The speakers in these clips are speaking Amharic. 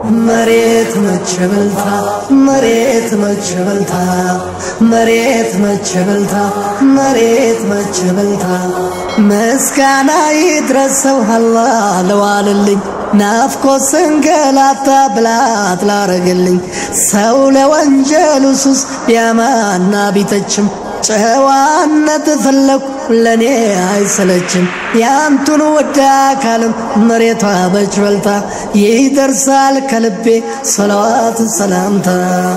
መሬት መች በልታ መሬት መች በልታ መሬት መች በልታ መሬት መች በልታ ምስጋና ይድረሰው አላህ ለዋልልኝ ናፍቆት ስንገላታ ብላት ላረግልኝ ሰው ለወንጀሉ ሱስ ቢያማና ቢተችም ጨዋነት ፈለኩ ለኔ አይሰለችም ያንቱን ወደ አካልም መሬቷ በች በልታ ይደርሳል ከልቤ ሰላዋት ሰላምታ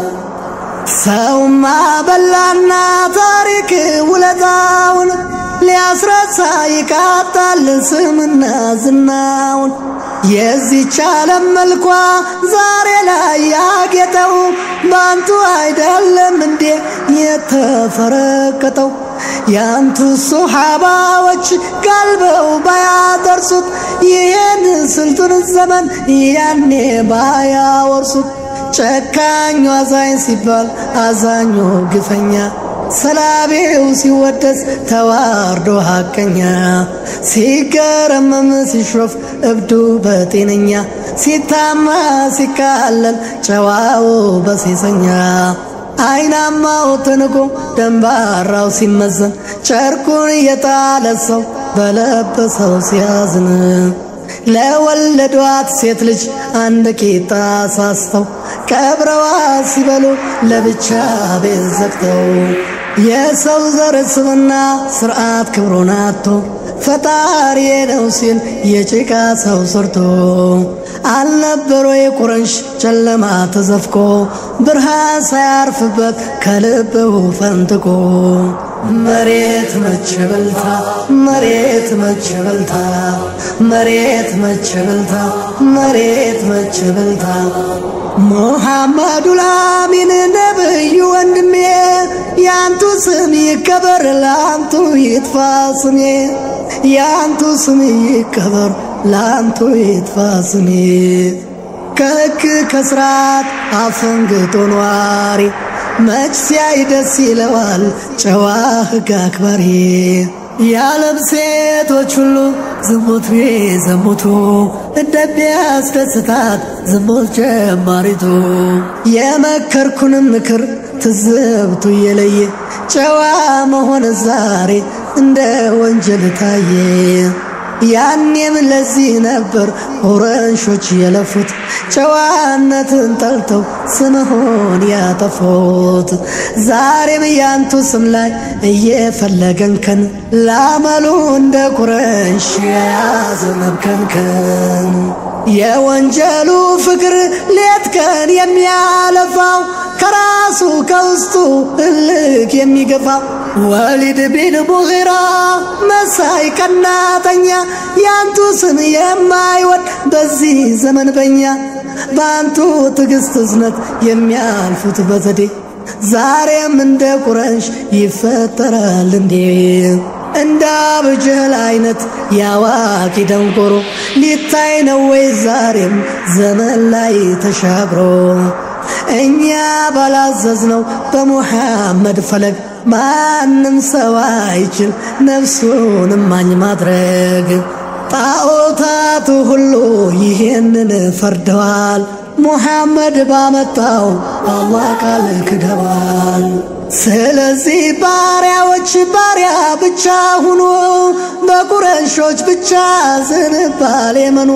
ሰውማ በላና ታሪክ ውለታውን ሊያስረሳ ይቃጣል ስምና ዝናውን የዚች ዓለም መልኳ ዛሬ ላይ ያጌጠው ባንቱ አይደለም እንዴ የተፈረቀጠው ያንቱ ሱሐባዎች ጋልበው ባያደርሱት ይህን ስልቱን ዘመን ያኔ ባያወርሱት ጨካኙ አዛኝ ሲባል አዛኙ ግፈኛ ሰላቤው ሲወደስ ተዋርዶ ሐቀኛ ሲገረመም ሲሾፍ እብዱ በጤነኛ ሲታማ ሲካለል ጨዋው በሴሰኛ አይናማው ተንቆ ደንባራው ሲመዘን ጨርቁን የጣለ ሰው በለበሰው ሲያዝን ለወለዷት ሴት ልጅ አንድ ቂጣ ሳስተው ቀብረዋ ሲበሉ ለብቻ ቤት ዘግተው የሰው ዘር ስብና ስርዓት ክብሩን አጥቶ ፈጣሪ ነው ሲል የጭቃ ሰው ሰርቶ አልነበሮ የቁረንሽ ጨለማ ተዘፍቆ ብርሃን ሳያርፍበት ከልብው ፈንጥቆ መሬት መች በልታ መሬት መች በልታ መሬት መች በልታ መሬት መች በልታ ሙሐመዱ ላሚን ነብዩ ወንድሜ ያንቱ ስም ይከበር ለአንቱ ይጥፋ ስሜ ያንቱ ስም ይከበር ለአንቱ ይጥፋ ስሜ ከሕግ ከስርዓት አፈንግጦ ኗሪ መች ሲያይ ደስ ይለዋል ጨዋ ሕግ አክባሪ የዓለም ሴቶች ሁሉ ዝሙት ቢዘሙቱ እንደሚያስደስታት ዝሙት ጀማሪቱ የመከርኩንም ምክር ትዝብቱ እየለየ ጨዋ መሆን ዛሬ እንደ ወንጀል ታየ። ያኔም ለዚህ ነበር ኦረንሾች የለፉት ጨዋነትን ጠልተው ስምሆን ያጠፉት። ዛሬም ያንቱ ስም ላይ እየፈለገንከን ላመሉ እንደ ቁረንሽ የያዘ መብከንከን የወንጀሉ ፍቅር ሌት ቀን የሚያለፋው ከራሱ ከውስጡ እልክ የሚገፋው ወሊድ ቢን ሙጊራ መሳይ ቀናተኛ ያንቱ ስም የማይወድ በዚህ ዘመን በኛ በአንቱ ትዕግስት እዝነት የሚያልፉት በዘዴ ዛሬም እንደ ቁረንሽ ይፈጠራል እንዴ? እንደ አብጀህል አይነት ያዋቂ ደንቆሮ ሊታይ ነው ወይ ዛሬም ዘመን ላይ ተሻግሮ እኛ ባላዘዝነው በሙሐመድ ፈለግ ማንም ሰው አይችል ነፍሱን ማኝ ማድረግ። ጣዖታቱ ሁሉ ይህንን ፈርደዋል። ሙሐመድ ባመጣው አላህ ቃል ክደዋል። ስለዚህ ባሪያዎች ባሪያ ብቻ ሁኑ፣ በቁረሾች ብቻ ዝንባሌ መኖ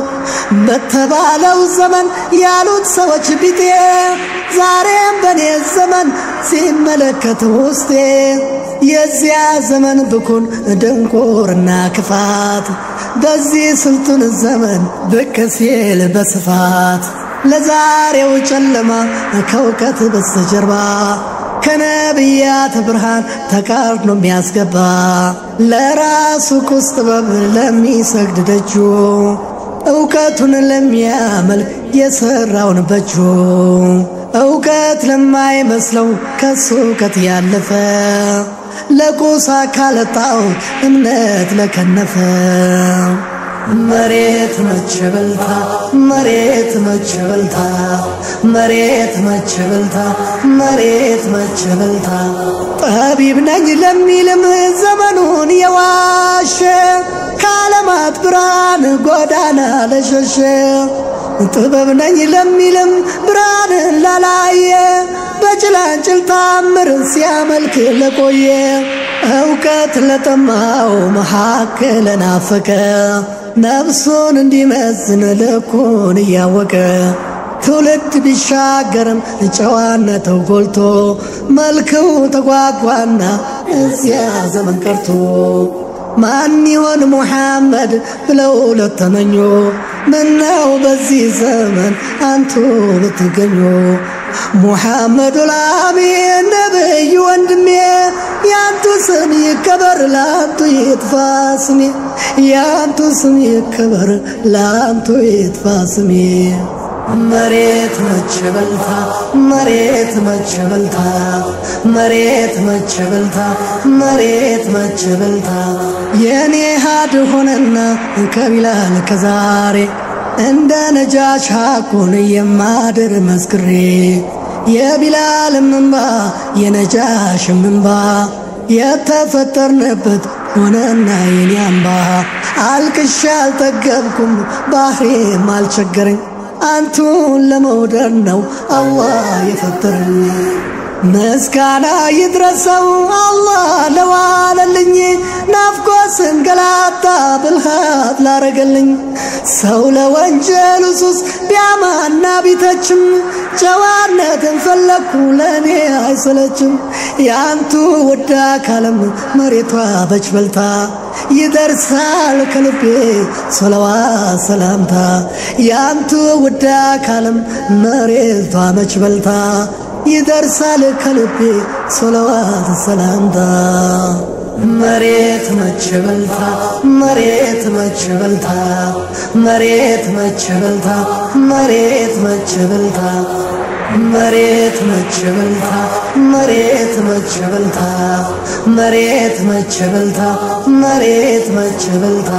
በተባለው ዘመን ያሉት ሰዎች ቢጤ ዛሬም በኔ ዘመን ሲመለከት ውስጤ የዚያ ዘመን ብኩን ድንቁርና ክፋት በዚህ ስልጡን ዘመን ብቅ ሲል በስፋት ለዛሬው ጨለማ ከእውቀት በስተጀርባ ከነቢያት ብርሃን ተቃርኖ የሚያስገባ ለራሱ ቁስ ጥበብ ለሚሰግድ ደጁ እውቀቱን ለሚያመልክ የሰራውን በጁ እውቀት ለማይመስለው ከሱ እውቀት ያለፈ ለቁስ አካል ጣዖት እምነት ለከነፈ መሬት መች በልታ መሬት መች በልታ መሬት መች በልታ መሬት መች በልታ ጠቢብ ነኝ ለሚልም ዘመኑን የዋሸ ከዓለማት ብርሃን ጎዳና ለሸሸ ጥበብ ነኝ ለሚልም ብርሃንን ላላየ በጭላንጭል ታምር ሲያመልክ ለቆየ እውቀት ለጠማው መካከል ናፈቀ ነፍሱን እንዲመዝን ልኩን እያወቀ ትውልድ ቢሻገርም ጨዋነተው ጎልቶ መልክው ተጓጓና እዚያ ዘመን ቀርቶ ማን ይሆን ሙሐመድ ብለው ለተመኙ ምነው በዚህ ዘመን አንቱ ብትገኙ ሙሐመዱ ላሚን ነብይ ወንድሜ ያንቱ ስም ይከበር ላንቱ ይጥፋ ስሜ ያንቱ ስም ይከበር ላንቱ ይጥፋ ስሜ መሬት መች በልታ መሬት መች በልታ መሬት መች በልታ መሬት መች በልታ የኔ ሀድ ሆነና ከቢላል ከዛሬ እንደ ነጃሽ ሐቁን የማድር መስክሬ የቢላልም እንባ የነጃሽም እንባ የተፈጠርንበት ሆነና የኔ አምባ አልቅሻ አልጠገብኩም ባህሬም አልቸገረኝ አንቱን ለመውደድ ነው አላህ የፈጠረኝ። ምስጋና ይድረሰው አላህ ለዋለልኝ ናፍቆ ስንገላታ ብልሃት ላረገልኝ ሰው ለወንጀሉ ሱስ ቢያማና ቢተችም ጨዋነትን ፈለግኩ ለእኔ አይሰለችም የአንቱ ውድ አካልም መሬቷ በች በልታ ይደርሳል ከልቤ ሰለዋ ሰላምታ የአንቱ ውድ አካልም መሬቷ መች በልታ ይደርሳል ከልቤ ሰለዋት ሰላምታ መሬት መች በልታ መሬት መች በልታ መሬት መች በልታ መሬት መች በልታ መሬት መች በልታ መሬት መች በልታ መሬት መች በልታ መሬት መች በልታ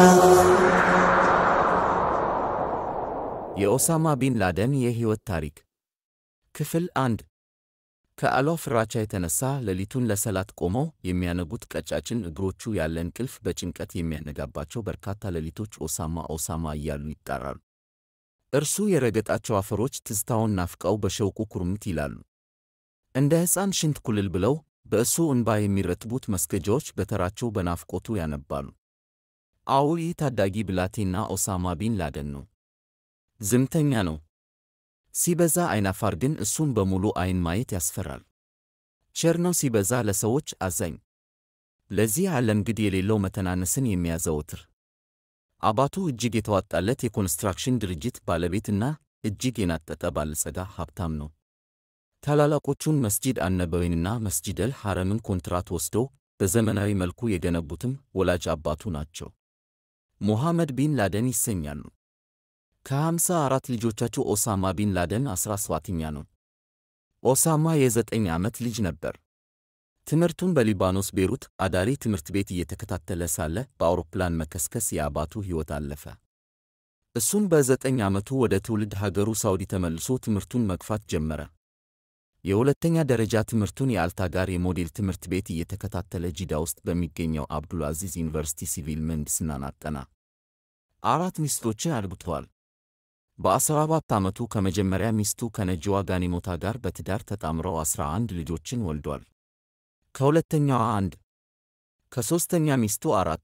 የኦሳማ ቢን ላደን የሕይወት ታሪክ ክፍል አንድ ከአሏ ፍራቻ የተነሳ ሌሊቱን ለሰላት ቆመው የሚያነጉት ቀጫጭን እግሮቹ ያለ እንቅልፍ በጭንቀት የሚያነጋባቸው በርካታ ሌሊቶች ኦሳማ ኦሳማ እያሉ ይጣራሉ። እርሱ የረገጣቸው አፈሮች ትዝታውን ናፍቀው በሸውቁ ኩርምት ይላሉ። እንደ ሕፃን ሽንት ኩልል ብለው በእሱ እንባ የሚረጥቡት መስገጃዎች በተራቸው በናፍቆቱ ያነባሉ። አዎ ይህ ታዳጊ ብላቴና ኦሳማ ቢን ላደን ነው። ዝምተኛ ነው። ሲበዛ አይናፋር ግን እሱም በሙሉ አይን ማየት ያስፈራል። ቸር ነው ሲበዛ ለሰዎች አዛኝ። ለዚህ ዓለም ግድ የሌለው መተናነስን የሚያዘወትር አባቱ እጅግ የተዋጣለት የኮንስትራክሽን ድርጅት ባለቤትና እጅግ የናጠጠ ባለጸጋ ሀብታም ነው። ታላላቆቹን መስጂድ አነበዊንና መስጂደል ሐረምን ኮንትራት ወስደው በዘመናዊ መልኩ የገነቡትም ወላጅ አባቱ ናቸው። ሙሐመድ ቢን ላደን ይሰኛሉ። ከሃምሳ አራት ልጆቻቸው ኦሳማ ቢን ላደን አስራ ሰባተኛ ነው። ኦሳማ የዘጠኝ ዓመት ልጅ ነበር። ትምህርቱን በሊባኖስ ቤሩት አዳሪ ትምህርት ቤት እየተከታተለ ሳለ በአውሮፕላን መከስከስ የአባቱ ሕይወት አለፈ። እሱም በዘጠኝ ዓመቱ ወደ ትውልድ ሀገሩ ሳውዲ ተመልሶ ትምህርቱን መግፋት ጀመረ። የሁለተኛ ደረጃ ትምህርቱን የአልታጋር የሞዴል ትምህርት ቤት እየተከታተለ ጂዳ ውስጥ በሚገኘው አብዱል አዚዝ ዩኒቨርሲቲ ሲቪል ምህንድስናን አጠና። አራት ሚስቶችን አግብተዋል። በአስራ አራት ዓመቱ ከመጀመሪያ ሚስቱ ከነጂዋ ጋኒሞታ ጋር በትዳር ተጣምረው አስራ አንድ ልጆችን ወልዷል። ከሁለተኛዋ አንድ፣ ከሦስተኛ ሚስቱ አራት፣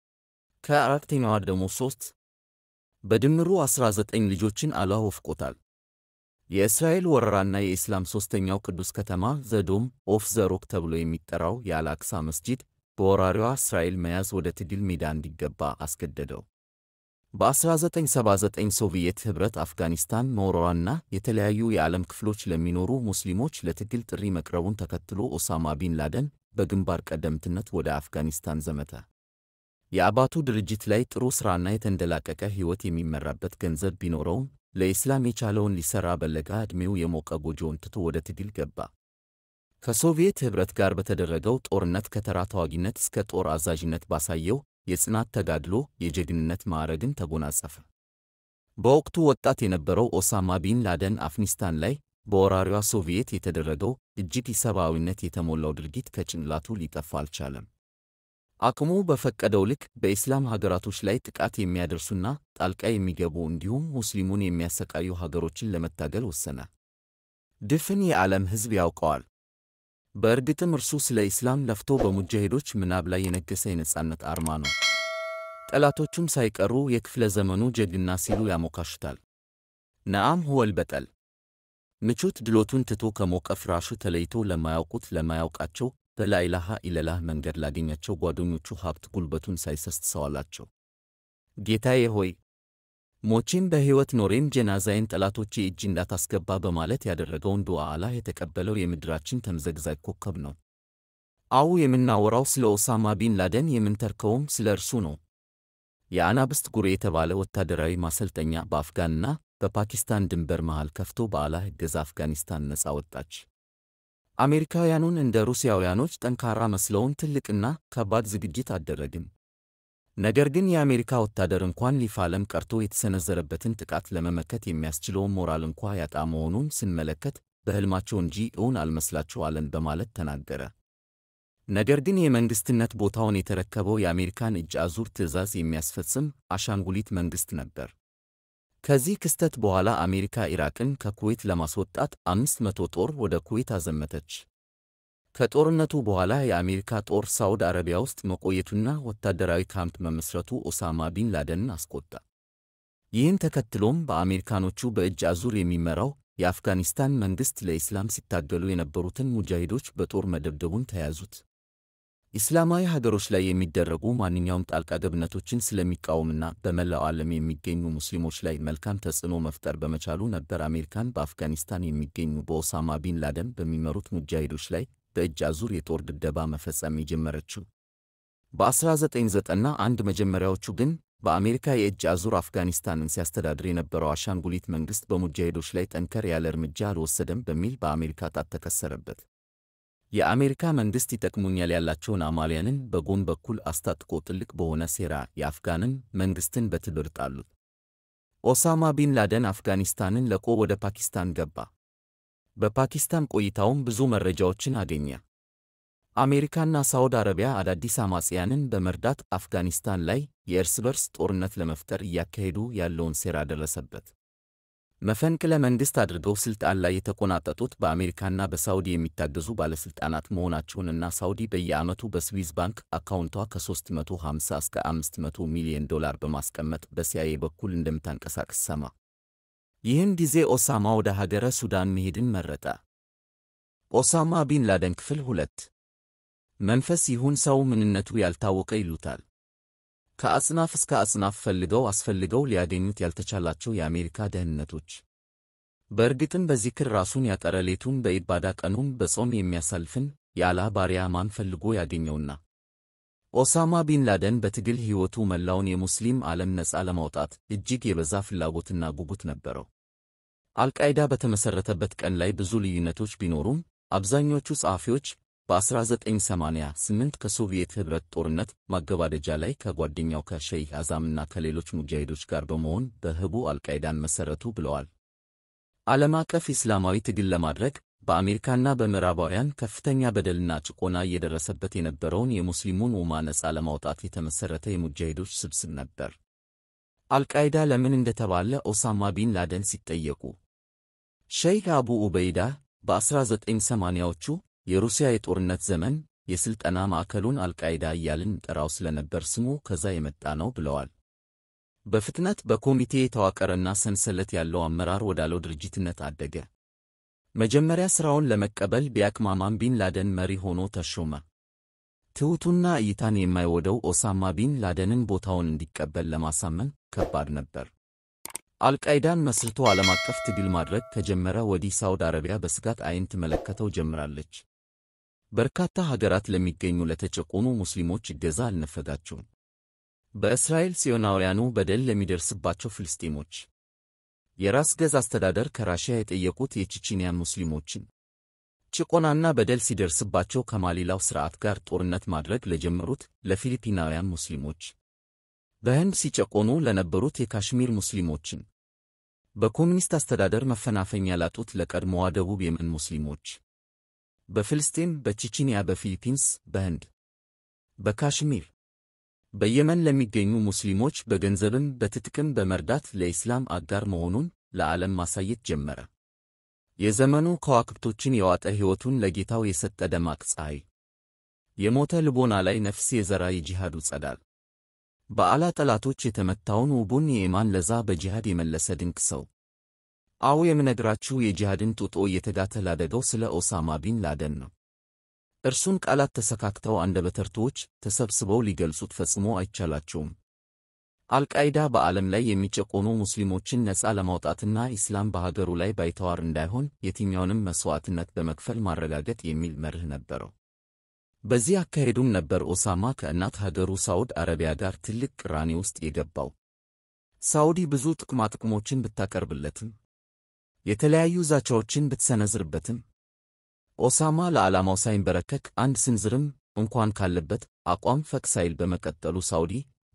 ከአራተኛዋ ደግሞ ሦስት፣ በድምሩ አስራ ዘጠኝ ልጆችን አላህ ወፍቆታል። የእስራኤል ወረራና የኢስላም ሦስተኛው ቅዱስ ከተማ ዘዶም ኦፍ ዘሮክ ተብሎ የሚጠራው የአልአክሳ መስጂድ በወራሪዋ እስራኤል መያዝ ወደ ትግል ሜዳ እንዲገባ አስገደደው። በ1979 ሶቪየት ኅብረት አፍጋኒስታን መውረሯና የተለያዩ የዓለም ክፍሎች ለሚኖሩ ሙስሊሞች ለትግል ጥሪ መቅረቡን ተከትሎ ኦሳማ ቢን ላደን በግንባር ቀደምትነት ወደ አፍጋኒስታን ዘመተ። የአባቱ ድርጅት ላይ ጥሩ ሥራና የተንደላቀቀ ሕይወት የሚመራበት ገንዘብ ቢኖረውም ለኢስላም የቻለውን ሊሠራ በለጋ ዕድሜው የሞቀ ጎጆውን ትቶ ወደ ትግል ገባ። ከሶቪየት ኅብረት ጋር በተደረገው ጦርነት ከተራ ተዋጊነት እስከ ጦር አዛዥነት ባሳየው የጽናት ተጋድሎ፣ የጀግንነት ማዕረግን ተጎናጸፈ። በወቅቱ ወጣት የነበረው ኦሳማ ቢን ላደን አፍኒስታን ላይ በወራሪዋ ሶቪየት የተደረገው እጅግ ኢሰብአዊነት የተሞላው ድርጊት ከጭንቅላቱ ሊጠፋ አልቻለም። አቅሙ በፈቀደው ልክ በኢስላም ሀገራቶች ላይ ጥቃት የሚያደርሱና ጣልቃ የሚገቡ እንዲሁም ሙስሊሙን የሚያሰቃዩ ሀገሮችን ለመታገል ወሰነ። ድፍን የዓለም ሕዝብ ያውቀዋል። በእርግጥም እርሱ ስለ ኢስላም ለፍቶ በሙጃሂዶች ምናብ ላይ የነገሰ የነጻነት አርማ ነው። ጠላቶቹም ሳይቀሩ የክፍለ ዘመኑ ጀግና ሲሉ ያሞካሹታል። ነአም ሁወል በጠል ምቾት ድሎቱን ትቶ ከሞቀ ፍራሹ ተለይቶ ለማያውቁት ለማያውቃቸው በላኢላሃ ኢለላህ መንገድ ላገኛቸው ጓደኞቹ ሀብት ጉልበቱን ሳይሰስት ሰዋላቸው። ጌታዬ ሆይ ሞቼም በሕይወት ኖሬም ጀናዛዬን ጠላቶቼ እጅ እንዳታስገባ በማለት ያደረገውን ዱዓ አላህ የተቀበለው የምድራችን ተምዘግዛግ ኮከብ ነው። አው የምናወራው ስለ ኦሳማ ቢን ላደን የምንተርከውም ስለ እርሱ ነው። የአናብስት ጉሬ የተባለ ወታደራዊ ማሰልጠኛ በአፍጋንና በፓኪስታን ድንበር መሃል ከፍቶ በአላህ እገዛ አፍጋኒስታን ነፃ ወጣች። አሜሪካውያኑን እንደ ሩሲያውያኖች ጠንካራ መስለውን ትልቅና ከባድ ዝግጅት አደረግን። ነገር ግን የአሜሪካ ወታደር እንኳን ሊፋለም ቀርቶ የተሰነዘረበትን ጥቃት ለመመከት የሚያስችለውን ሞራል እንኳ ያጣ መሆኑን ስንመለከት በሕልማቸው እንጂ እውን አልመስላቸው አለን በማለት ተናገረ። ነገር ግን የመንግሥትነት ቦታውን የተረከበው የአሜሪካን እጅ አዙር ትዕዛዝ የሚያስፈጽም አሻንጉሊት መንግሥት ነበር። ከዚህ ክስተት በኋላ አሜሪካ ኢራቅን ከኩዌት ለማስወጣት አምስት መቶ ጦር ወደ ኩዌት አዘመተች። ከጦርነቱ በኋላ የአሜሪካ ጦር ሳውዲ አረቢያ ውስጥ መቆየቱና ወታደራዊ ካምፕ መመስረቱ ኦሳማ ቢን ላደንን አስቆጣ። ይህን ተከትሎም በአሜሪካኖቹ በእጅ አዙር የሚመራው የአፍጋኒስታን መንግሥት ለኢስላም ሲታገሉ የነበሩትን ሙጃሂዶች በጦር መደብደቡን ተያዙት። ኢስላማዊ ሀገሮች ላይ የሚደረጉ ማንኛውም ጣልቃ ገብነቶችን ስለሚቃወምና በመላው ዓለም የሚገኙ ሙስሊሞች ላይ መልካም ተጽዕኖ መፍጠር በመቻሉ ነበር አሜሪካን በአፍጋኒስታን የሚገኙ በኦሳማ ቢን ላደን በሚመሩት ሙጃሂዶች ላይ በእጅ አዙር የጦር ድብደባ መፈጸም የጀመረችው። በ1991 መጀመሪያዎቹ ግን በአሜሪካ የእጅ አዙር አፍጋኒስታንን ሲያስተዳድር የነበረው አሻንጉሊት መንግሥት በሙጃሂዶች ላይ ጠንከር ያለ እርምጃ አልወሰደም በሚል በአሜሪካ ጣት ተከሰረበት። የአሜሪካ መንግሥት ይጠቅሙኛል ያላቸውን አማልያንን በጎን በኩል አስታጥቆ ጥልቅ በሆነ ሴራ የአፍጋንን መንግሥትን በትብር ጣሉት። ኦሳማ ቢን ላደን አፍጋኒስታንን ለቆ ወደ ፓኪስታን ገባ። በፓኪስታን ቆይታውም ብዙ መረጃዎችን አገኘ። አሜሪካና ሳውዲ አረቢያ አዳዲስ አማጽያንን በመርዳት አፍጋኒስታን ላይ የእርስ በርስ ጦርነት ለመፍጠር እያካሄዱ ያለውን ሴራ ደረሰበት። መፈንቅለ መንግሥት አድርገው ሥልጣን ላይ የተቆናጠጡት በአሜሪካና በሳውዲ የሚታገዙ ባለሥልጣናት መሆናቸውንና ሳውዲ በየዓመቱ በስዊዝ ባንክ አካውንቷ ከ350 እስከ 500 ሚሊዮን ዶላር በማስቀመጥ በሲአይኤ በኩል እንደምታንቀሳቅስ ሰማ። ይህን ጊዜ ኦሳማ ወደ ሀገረ ሱዳን መሄድን መረጠ። ኦሳማ ቢን ላደን ክፍል ሁለት መንፈስ ይሁን ሰው ምንነቱ ያልታወቀ ይሉታል። ከአጽናፍ እስከ አጽናፍ ፈልገው አስፈልገው ሊያገኙት ያልተቻላቸው የአሜሪካ ደህንነቶች። በእርግጥም በዚክር ራሱን ያጠረ ሌቱን በኢባዳ ቀኑን በጾም የሚያሳልፍን የአላህ ባሪያ ማን ፈልጎ ያገኘውና? ኦሳማ ቢን ላደን በትግል ሕይወቱ መላውን የሙስሊም ዓለም ነፃ ለማውጣት እጅግ የበዛ ፍላጎትና ጉጉት ነበረው። አልቃይዳ በተመሠረተበት ቀን ላይ ብዙ ልዩነቶች ቢኖሩም አብዛኞቹ ጸሐፊዎች በ1988 ከሶቪየት ኅብረት ጦርነት ማገባደጃ ላይ ከጓደኛው ከሸይህ አዛምና ከሌሎች ሙጃሂዶች ጋር በመሆን በህቡ አልቃይዳን መሠረቱ ብለዋል። ዓለም አቀፍ ኢስላማዊ ትግል ለማድረግ በአሜሪካና በምዕራባውያን ከፍተኛ በደልና ጭቆና እየደረሰበት የነበረውን የሙስሊሙን ኡማ ነፃ ለማውጣት የተመሠረተ የሙጃሂዶች ስብስብ ነበር። አልቃይዳ ለምን እንደተባለ ኦሳማ ቢን ላደን ሲጠየቁ ሸይኽ አቡ ኡበይዳ በ1980ዎቹ የሩሲያ የጦርነት ዘመን የሥልጠና ማዕከሉን አልቃይዳ እያልን ጠራው ስለነበር ስሙ ከዛ የመጣ ነው ብለዋል። በፍጥነት በኮሚቴ የተዋቀረና ሰንሰለት ያለው አመራር ወዳለው ድርጅትነት አደገ። መጀመሪያ ሥራውን ለመቀበል ቢያቅማማም ቢን ላደን መሪ ሆኖ ተሾመ። ትሑቱና እይታን የማይወደው ኦሳማ ቢን ላደንን ቦታውን እንዲቀበል ለማሳመን ከባድ ነበር። አልቃይዳን መስርቶ ዓለም አቀፍ ትግል ማድረግ ከጀመረ ወዲህ ሳውዲ አረቢያ በስጋት ዓይን ትመለከተው ጀምራለች። በርካታ ሀገራት ለሚገኙ ለተጨቆኑ ሙስሊሞች እገዛ አልነፈጋቸውም። በእስራኤል ጽዮናውያኑ በደል ለሚደርስባቸው ፍልስጤሞች የራስ ገዝ አስተዳደር ከራሽያ የጠየቁት የቼቼንያ ሙስሊሞችን ጭቆናና በደል ሲደርስባቸው ከማሊላው ሥርዓት ጋር ጦርነት ማድረግ ለጀመሩት ለፊሊፒናውያን ሙስሊሞች፣ በህንድ ሲጨቆኑ ለነበሩት የካሽሚር ሙስሊሞችን፣ በኮሚኒስት አስተዳደር መፈናፈኛ ላጡት ለቀድሞዋ ደቡብ የመን ሙስሊሞች፣ በፍልስጤም፣ በቼችንያ፣ በፊሊፒንስ፣ በህንድ፣ በካሽሚር፣ በየመን ለሚገኙ ሙስሊሞች በገንዘብም በትጥቅም በመርዳት ለኢስላም አጋር መሆኑን ለዓለም ማሳየት ጀመረ። የዘመኑ ከዋክብቶችን የዋጠ ሕይወቱን ለጌታው የሰጠ ደማቅ ፀሐይ፣ የሞተ ልቦና ላይ ነፍስ የዘራ የጂሃዱ ጸዳል፣ በአላ ጠላቶች የተመታውን ውቡን የኢማን ለዛ በጂሃድ የመለሰ ድንቅ ሰው። አዎ የምነግራችሁ የጂሃድን ጡጦ እየተጋተ ላደገው ስለ ኦሳማ ቢን ላደን ነው። እርሱን ቃላት ተሰካክተው አንደበተ ርቱዓኖች ተሰብስበው ሊገልጹት ፈጽሞ አይቻላቸውም። አልቃይዳ በዓለም ላይ የሚጨቆኑ ሙስሊሞችን ነፃ ለማውጣትና ኢስላም በሀገሩ ላይ ባይተዋር እንዳይሆን የትኛውንም መሥዋዕትነት በመክፈል ማረጋገጥ የሚል መርህ ነበረው። በዚህ አካሄዱም ነበር ኦሳማ ከእናት ሀገሩ ሳዑድ አረቢያ ጋር ትልቅ ቅራኔ ውስጥ የገባው። ሳዑዲ ብዙ ጥቅማጥቅሞችን ብታቀርብለትም የተለያዩ ዛቻዎችን ብትሰነዝርበትም ኦሳማ ለዓላማው ሳይንበረከክ አንድ ስንዝርም እንኳን ካለበት አቋም ፈቅ ሳይል በመቀጠሉ ሳዑዲ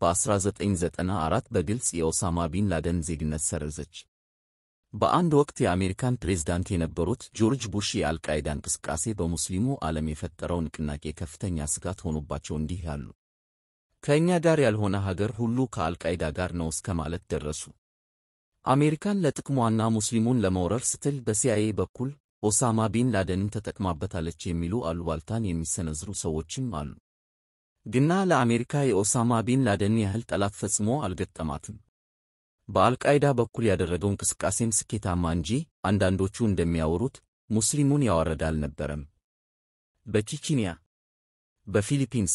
በ1994 በግልጽ የኦሳማ ቢን ላደን ዜግነት ሰረዘች። በአንድ ወቅት የአሜሪካን ፕሬዝዳንት የነበሩት ጆርጅ ቡሽ የአልቃይዳ እንቅስቃሴ በሙስሊሙ ዓለም የፈጠረው ንቅናቄ ከፍተኛ ስጋት ሆኖባቸው እንዲህ ያሉ ከእኛ ጋር ያልሆነ ሀገር ሁሉ ከአልቃይዳ ጋር ነው እስከ ማለት ደረሱ። አሜሪካን ለጥቅሟና ሙስሊሙን ለመውረር ስትል በሲአይኤ በኩል ኦሳማ ቢን ላደንን ተጠቅማበታለች የሚሉ አሉባልታን የሚሰነዝሩ ሰዎችም አሉ። ግና ለአሜሪካ የኦሳማ ቢን ላደን ያህል ጠላት ፈጽሞ አልገጠማትም። በአልቃይዳ በኩል ያደረገው እንቅስቃሴም ስኬታማ እንጂ አንዳንዶቹ እንደሚያወሩት ሙስሊሙን ያዋረደ አልነበረም። በቼችንያ፣ በፊሊፒንስ፣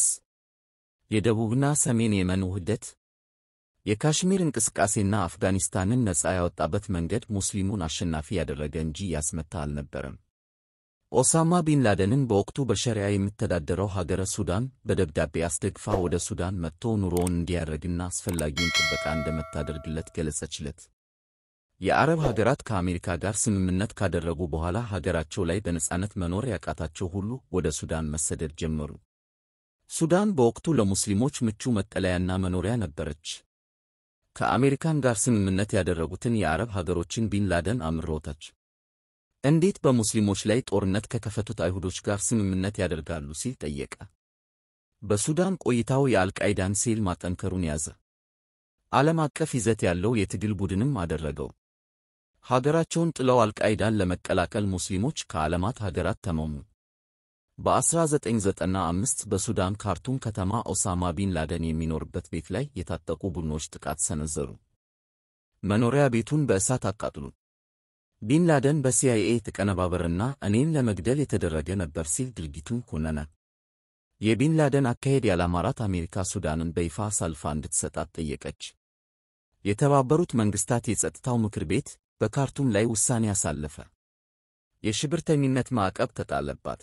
የደቡብና ሰሜን የመን ውህደት፣ የካሽሚር እንቅስቃሴና አፍጋኒስታንን ነፃ ያወጣበት መንገድ ሙስሊሙን አሸናፊ ያደረገ እንጂ ያስመታ አልነበረም። ኦሳማ ቢን ላደንን በወቅቱ በሸሪያ የምተዳደረው ሀገረ ሱዳን በደብዳቤ አስደግፋ ወደ ሱዳን መጥቶ ኑሮውን እንዲያደርግና አስፈላጊውን ጥበቃ እንደምታደርግለት ገለጸችለት። የአረብ ሀገራት ከአሜሪካ ጋር ስምምነት ካደረጉ በኋላ ሀገራቸው ላይ በነጻነት መኖር ያቃታቸው ሁሉ ወደ ሱዳን መሰደድ ጀመሩ። ሱዳን በወቅቱ ለሙስሊሞች ምቹ መጠለያና መኖሪያ ነበረች። ከአሜሪካን ጋር ስምምነት ያደረጉትን የአረብ ሀገሮችን ቢን ላደን አምሮታች። እንዴት በሙስሊሞች ላይ ጦርነት ከከፈቱት አይሁዶች ጋር ስምምነት ያደርጋሉ ሲል ጠየቀ። በሱዳን ቆይታው የአልቃይዳን ሴል ማጠንከሩን ያዘ። ዓለም አቀፍ ይዘት ያለው የትግል ቡድንም አደረገው። ሀገራቸውን ጥለው አልቃይዳን ለመቀላቀል ሙስሊሞች ከዓለማት ሀገራት ተመሙ። በ1995 በሱዳን ካርቱም ከተማ ኦሳማ ቢን ላደን የሚኖርበት ቤት ላይ የታጠቁ ቡድኖች ጥቃት ሰነዘሩ። መኖሪያ ቤቱን በእሳት አቃጥሉት። ቢን ላደን በሲአይኤ የተቀነባበረና እኔን ለመግደል የተደረገ ነበር ሲል ድርጊቱን ኮነነ። የቢን ላደን አካሄድ ያላማራት አሜሪካ ሱዳንን በይፋ አሳልፋ እንድትሰጣት ጠየቀች። የተባበሩት መንግሥታት የጸጥታው ምክር ቤት በካርቱም ላይ ውሳኔ አሳለፈ። የሽብርተኝነት ማዕቀብ ተጣለባት።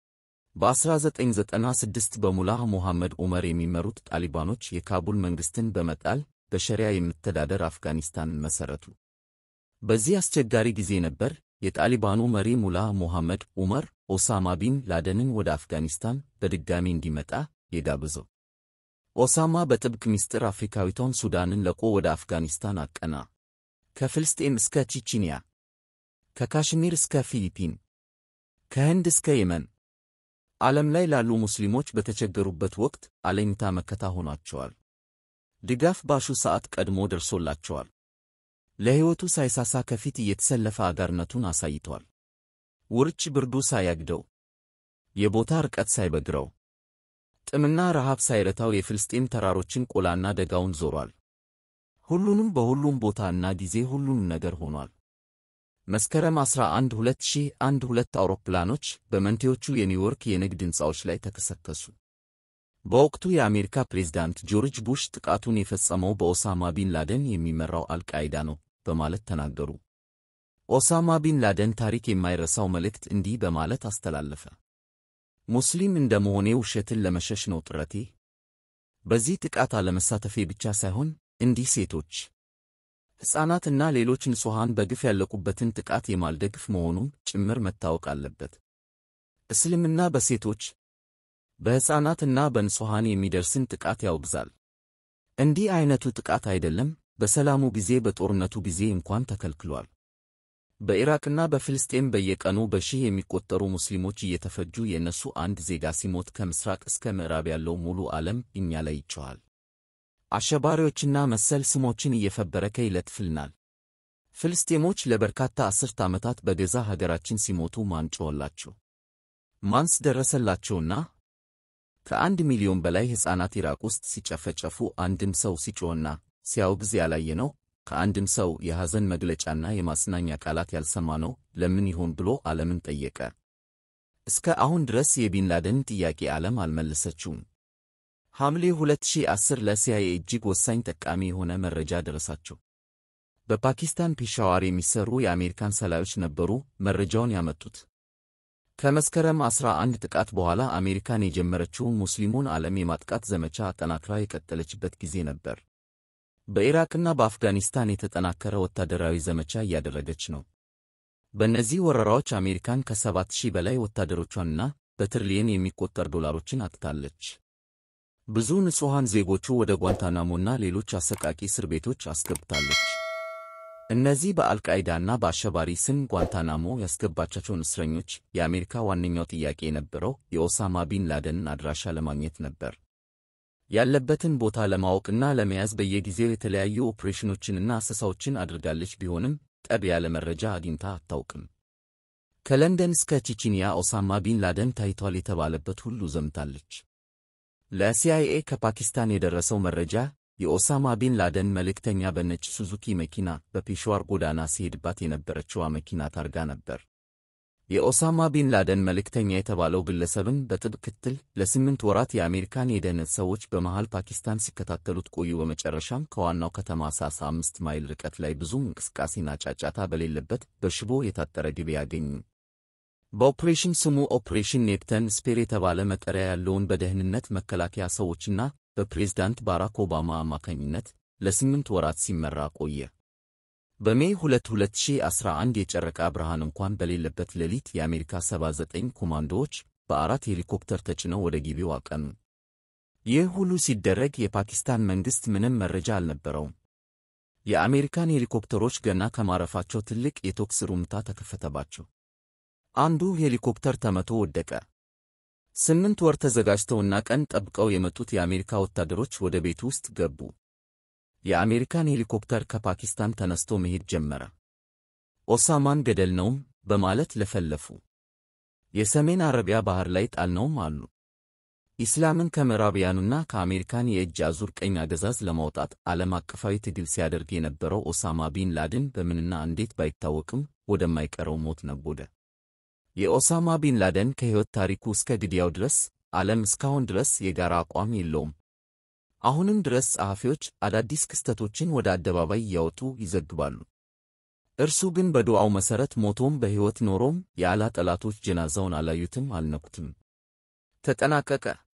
በ1996 በሙላህ ሞሐመድ ዑመር የሚመሩት ጣሊባኖች የካቡል መንግሥትን በመጣል በሸሪያ የምተዳደር አፍጋኒስታንን መሠረቱ። በዚህ አስቸጋሪ ጊዜ ነበር የጣሊባኑ መሪ ሙላህ ሞሐመድ ዑመር ኦሳማ ቢን ላደንን ወደ አፍጋኒስታን በድጋሚ እንዲመጣ የጋበዘው። ኦሳማ በጥብቅ ምስጢር አፍሪካዊቷን ሱዳንን ለቆ ወደ አፍጋኒስታን አቀና። ከፍልስጤም እስከ ቼችንያ፣ ከካሽሚር እስከ ፊሊፒን፣ ከህንድ እስከ የመን ዓለም ላይ ላሉ ሙስሊሞች በተቸገሩበት ወቅት አለኝታ መከታ ሆኗቸዋል። ድጋፍ ባሹ ሰዓት ቀድሞ ደርሶላቸዋል። ለሕይወቱ ሳይሳሳ ከፊት እየተሰለፈ አጋርነቱን አሳይቷል። ውርጭ ብርዱ ሳያግደው፣ የቦታ ርቀት ሳይበግረው፣ ጥምና ረሃብ ሳይረታው የፍልስጤም ተራሮችን ቆላና ደጋውን ዞሯል። ሁሉንም በሁሉም ቦታና ጊዜ ሁሉንም ነገር ሆኗል። መስከረም 11 2001 ሁለት አውሮፕላኖች በመንቴዎቹ የኒውዮርክ የንግድ ሕንፃዎች ላይ ተከሰከሱ። በወቅቱ የአሜሪካ ፕሬዝዳንት ጆርጅ ቡሽ ጥቃቱን የፈጸመው በኦሳማ ቢን ላደን የሚመራው አልቃይዳ ነው በማለት ተናገሩ። ኦሳማ ቢን ላደን ታሪክ የማይረሳው መልእክት እንዲህ በማለት አስተላለፈ። ሙስሊም እንደ መሆኔ ውሸትን ለመሸሽ ነው ጥረቴ። በዚህ ጥቃት አለመሳተፌ ብቻ ሳይሆን እንዲህ ሴቶች ሕፃናትና ሌሎች ንጹሐን በግፍ ያለቁበትን ጥቃት የማልደግፍ መሆኑን ጭምር መታወቅ አለበት። እስልምና በሴቶች በሕፃናትና በንጹሐን የሚደርስን ጥቃት ያወግዛል። እንዲህ ዐይነቱ ጥቃት አይደለም በሰላሙ ጊዜ በጦርነቱ ጊዜ እንኳን ተከልክሏል። በኢራቅና በፍልስጤም በየቀኑ በሺህ የሚቆጠሩ ሙስሊሞች እየተፈጁ የእነሱ አንድ ዜጋ ሲሞት ከምሥራቅ እስከ ምዕራብ ያለው ሙሉ ዓለም እኛ ላይ ይጮኻል። አሸባሪዎችና መሰል ስሞችን እየፈበረከ ይለጥፍልናል። ፍልስጤሞች ለበርካታ አስርት ዓመታት በገዛ ሀገራችን ሲሞቱ ማን ጮኸላቸው? ማንስ ደረሰላቸውና? ከአንድ ሚሊዮን በላይ ሕፃናት ኢራቅ ውስጥ ሲጨፈጨፉ አንድም ሰው ሲጮኽና ሲያወግዝ ያላየነው ከአንድም ሰው የሐዘን መግለጫና የማጽናኛ ቃላት ያልሰማነው ለምን ይሆን ብሎ ዓለምን ጠየቀ። እስከ አሁን ድረስ የቢንላደን ጥያቄ ዓለም አልመለሰችውም። ሐምሌ 2010 ለሲአይኤ እጅግ ወሳኝ ጠቃሚ የሆነ መረጃ ደረሳቸው። በፓኪስታን ፔሻዋር የሚሰሩ የአሜሪካን ሰላዮች ነበሩ መረጃውን ያመጡት። ከመስከረም 11 ጥቃት በኋላ አሜሪካን የጀመረችውን ሙስሊሙን ዓለም የማጥቃት ዘመቻ አጠናክራ የቀጠለችበት ጊዜ ነበር። በኢራቅና በአፍጋኒስታን የተጠናከረ ወታደራዊ ዘመቻ እያደረገች ነው። በእነዚህ ወረራዎች አሜሪካን ከሰባት ሺህ በላይ ወታደሮቿንና በትሪሊየን የሚቆጠር ዶላሮችን አጥታለች። ብዙ ንጹሐን ዜጎቹ ወደ ጓንታናሞና ሌሎች አሰቃቂ እስር ቤቶች አስገብታለች። እነዚህ በአልቃይዳና በአሸባሪ ስም ጓንታናሞ ያስገባቻቸውን እስረኞች የአሜሪካ ዋነኛው ጥያቄ የነበረው የኦሳማ ቢን ላደንን አድራሻ ለማግኘት ነበር። ያለበትን ቦታ ለማወቅና ለመያዝ በየጊዜው የተለያዩ ኦፕሬሽኖችንና አሰሳዎችን አድርጋለች። ቢሆንም ጠብ ያለ መረጃ አግኝታ አታውቅም። ከለንደን እስከ ቼቼንያ ኦሳማ ቢን ላደን ታይቷል የተባለበት ሁሉ ዘምታለች። ለሲአይኤ ከፓኪስታን የደረሰው መረጃ የኦሳማ ቢን ላደን መልእክተኛ በነጭ ሱዙኪ መኪና በፔሽዋር ጎዳና ሲሄድባት የነበረችዋ መኪና ታርጋ ነበር። የኦሳማ ቢን ላደን መልእክተኛ የተባለው ግለሰብን በጥብቅ ክትትል ለስምንት ወራት የአሜሪካን የደህንነት ሰዎች በመሃል ፓኪስታን ሲከታተሉት ቆዩ። በመጨረሻም ከዋናው ከተማ ሳሳ አምስት ማይል ርቀት ላይ ብዙም እንቅስቃሴና ጫጫታ በሌለበት በሽቦ የታጠረ ግቢ ያገኙ። በኦፕሬሽን ስሙ ኦፕሬሽን ኔፕተን ስፔር የተባለ መጠሪያ ያለውን በደህንነት መከላከያ ሰዎችና በፕሬዝዳንት ባራክ ኦባማ አማካኝነት ለስምንት ወራት ሲመራ ቆየ። በሜይ 2 2011 የጨረቃ ብርሃን እንኳን በሌለበት ሌሊት የአሜሪካ 79 ኮማንዶዎች በአራት ሄሊኮፕተር ተጭነው ወደ ግቢው አቀኑ። ይህ ሁሉ ሲደረግ የፓኪስታን መንግሥት ምንም መረጃ አልነበረውም። የአሜሪካን ሄሊኮፕተሮች ገና ከማረፋቸው ትልቅ የተኩስ ሩምታ ተከፈተባቸው። አንዱ ሄሊኮፕተር ተመቶ ወደቀ። ስምንት ወር ተዘጋጅተውና ቀን ጠብቀው የመጡት የአሜሪካ ወታደሮች ወደ ቤቱ ውስጥ ገቡ። የአሜሪካን ሄሊኮፕተር ከፓኪስታን ተነስቶ መሄድ ጀመረ። ኦሳማን ገደልነውም በማለት ለፈለፉ። የሰሜን አረቢያ ባህር ላይ ጣልነውም አሉ። ኢስላምን ከምዕራብያኑና ከአሜሪካን የእጅ አዙር ቀኝ አገዛዝ ለማውጣት ዓለም አቀፋዊ ትግል ሲያደርግ የነበረው ኦሳማ ቢን ላድን በምንና እንዴት ባይታወቅም ወደማይቀረው ሞት ነጎደ። የኦሳማ ቢን ላደን ከሕይወት ታሪኩ እስከ ግድያው ድረስ ዓለም እስካሁን ድረስ የጋራ አቋም የለውም። አሁንም ድረስ ጸሐፊዎች አዳዲስ ክስተቶችን ወደ አደባባይ እያወጡ ይዘግባሉ። እርሱ ግን በዱዓው መሠረት ሞቶም በሕይወት ኖሮም የአላህ ጠላቶች ጀናዛውን አላዩትም፣ አልነኩትም። ተጠናቀቀ።